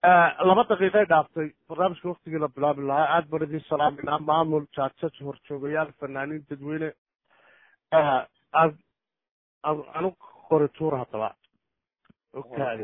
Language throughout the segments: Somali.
laba daqiiqay dhaaftay barnaamijka waktigii la bilaabi lahaa aad baan idin salaaminaa maamul jaajaj horjoogayaal fanaaniin dadweyne aad anu qori tuur haddaba okaadi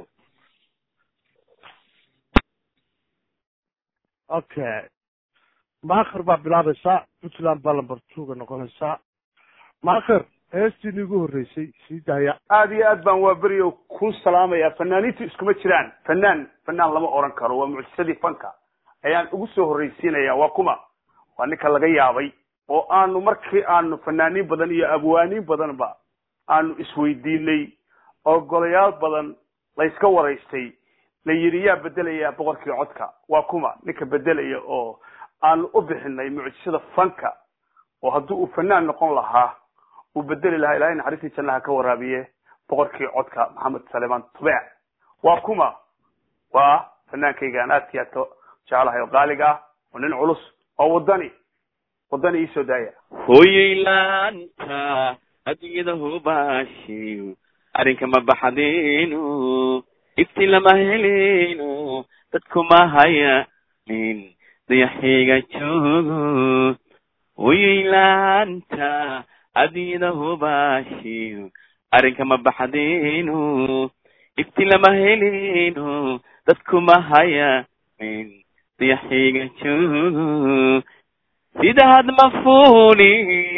okay maakhir baa bilaabaysaa puntland baa lamber twoga noqonaysaa maakhir heestii niigu horreysay sii daaya aad iyo aad baan waa beriyo ku salaamaya fanaaniintu iskuma jiraan fanaan fanaan lama oran karo waa mucjisadii fanka ayaan ugu soo horreysiinaya waa kuma waa ninka laga yaabay oo aanu markii aanu fanaaniin badan iyo abwaaniin badanba aanu isweydiinay oo golayaal badan layska waraystay la yidhi yaa bedelaya boqorkii codka waa kuma ninka bedelaya oo aanu u bixinay mucjisada fanka oo haddii uu fanaan noqon lahaa uu bedeli lahaa ilahay naxariistii jannaha ka waraabiye boqorkii codka maxamed salemaan tubeec waa kuma waa fanaankaygaan aadkii aad ka jeclahay oo qaaliga ah oo nin culus oo wadani wadani iisoo daaya hooyay laanta adduunyada hubaashiyo arrinka ma baxdayno ifti lama heleyno dadku ma hayanin dayaxayga joogo hooyay laanta adduunyada hubaashiyo arrinka ma baxdayno ifti lama heleyno dadku ma hayanin dayaxayga joogo sida had mafuni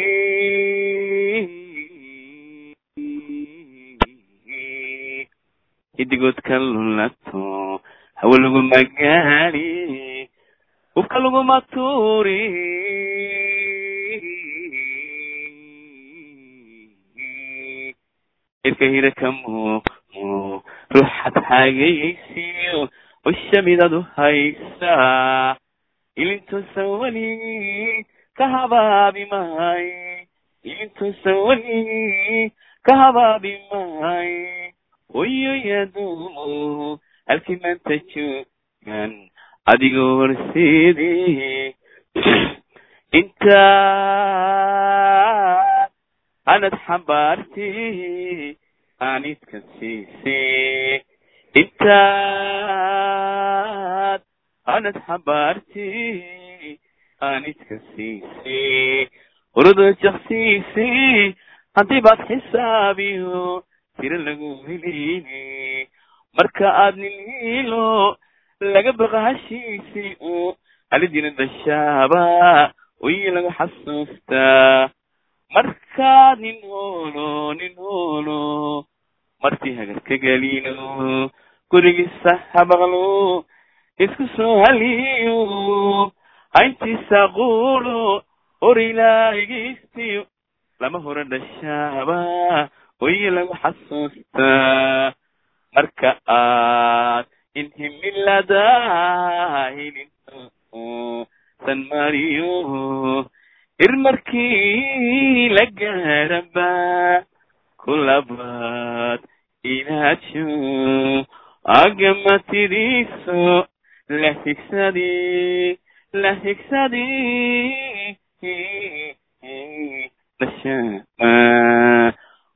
hidigoodka lulato hawe laguma gaari hubka laguma tuuri irka hira ka muuqmo ruuxad xaagaysiyo ushamidadu haysaa ilintuusan weli ka habaabi mahay ilintuusan weli ka habaabi mahay hoyoyadumo halkii maanta joogan adigoo horseedii inta anad xambaarti aanidka siisay intaad anad xambaarti aanidka siisay urada jaksiisay haddii baad xisaabiyo tiro lagu heleyni marka aad nin hilo laga baqa hashiisay oo halidina dashaaba oyi lagu xasuustaa markaad nin holo nin holo martii hagarka gelino gurigiisa habaqlo isku soo haliyo hayntiisa quulo hor ilaahigaystiyo lama hore dhashaaba oyi lagu xasuustaa marka aad inhimilada hilinto san mariyo ir markii la gaaraba kulabaad inaajo agamatidiiso la higsadi la higsadi dhashama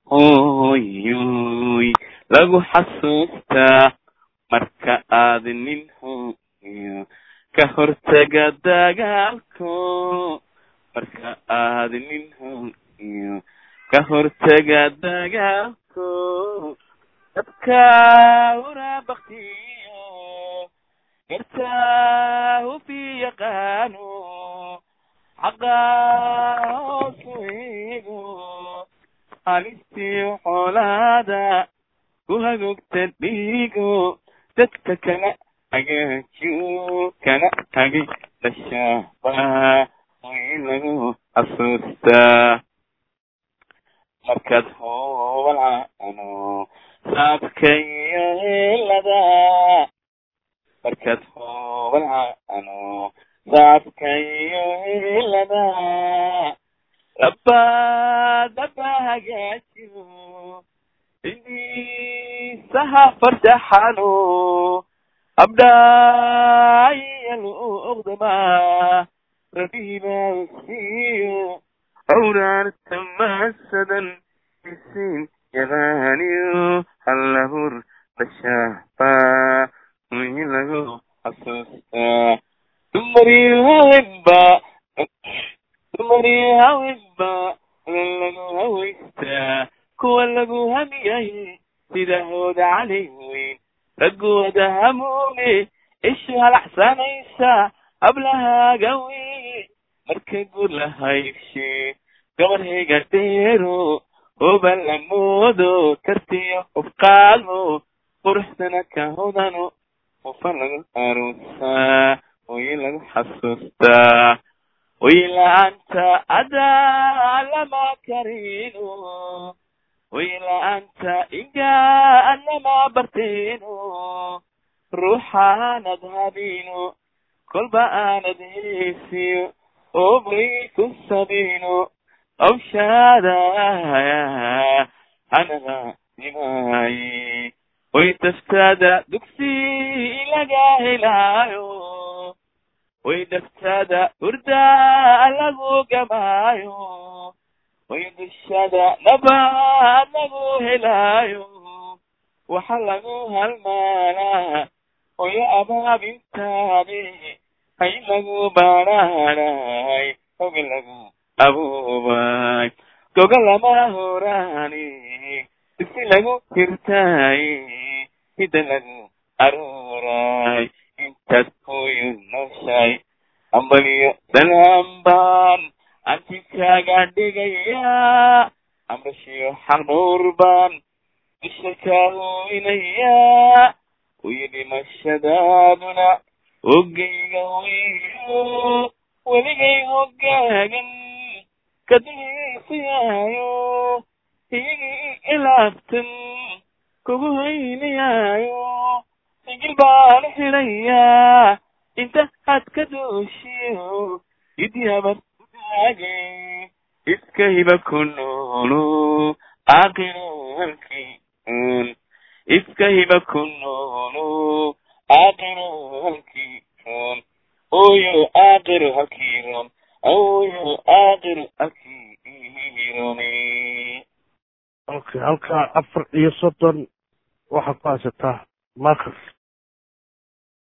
hoyoy lagu xasuustaa marka aad nin hoyo ka hortaga dagaalko marka aad nin hoyo ka hortaga dagaalko dadka urabaktiyo gartaa hufi yaqaano xaqa hoosu eego halistiyo xoolaada ku hagogta dhiigo dadka kana hagaajiyo kana hagay dhashaaba way lagu xasuustaa markaad hoobalaano saabkayo helada markaad hoobalaano saabkayo helada labadaba hagaajiyo indiisaha fardaxano abdaayalu oqdama rabibaasiyo awraarta maasadan isin yaqaaniyo hallahur dhashaaba wilago xasuustaa dumarii haweenba dumarii haweenba lagu hawaystaa kuwa lagu hamiyay sida hooda cali weyn raggooda hamuune ishu halaxsanaysa hablahaaga weyn marka guur la haybshe gabarhayga dheero hoban la moodo kartiyo hubqaadmo quruxdana ka hodano ufa lagu aruusaa hooye lagu xasuustaa hoye la-aanta adaa lama karino hoye la-aanta igaa lama barteeno ruuxaanad habino kolba aanad heesiyo oo bay ku sabino awshaada hanaga dimaaye way daftaada dugsi laga helaayo way daftaada hurda lagu gamaayo way dushada nabad lagu helaayo waxa lagu halmaalaa hoyo abaabintaade hay lagu baaraanay hoga lagu abuubay goga lama horaani disi lagu hirtaay hida lagu aruuray intaad hooyo nooshaay ambaliyo salaambaan antikaaga dhigayaa amrashiyo xaqnuur baan dusha kaa hooynayaa uyi dhimashadaaduna ogayga weyo weligay hogaagan kadihisiyayo iyagii ilaabtan kugu haynayaayo sigil baan xidhayaa inta had ka dooshiyo idyabartaage iska hiba ku noolo aaqiru halkii un iska hiba ku noolo aaqiru halkii run oyo aaqiru halkii run oyo aaqiru halkii runi okay halkaa afar iyo soddon waxaad ku haysataa markas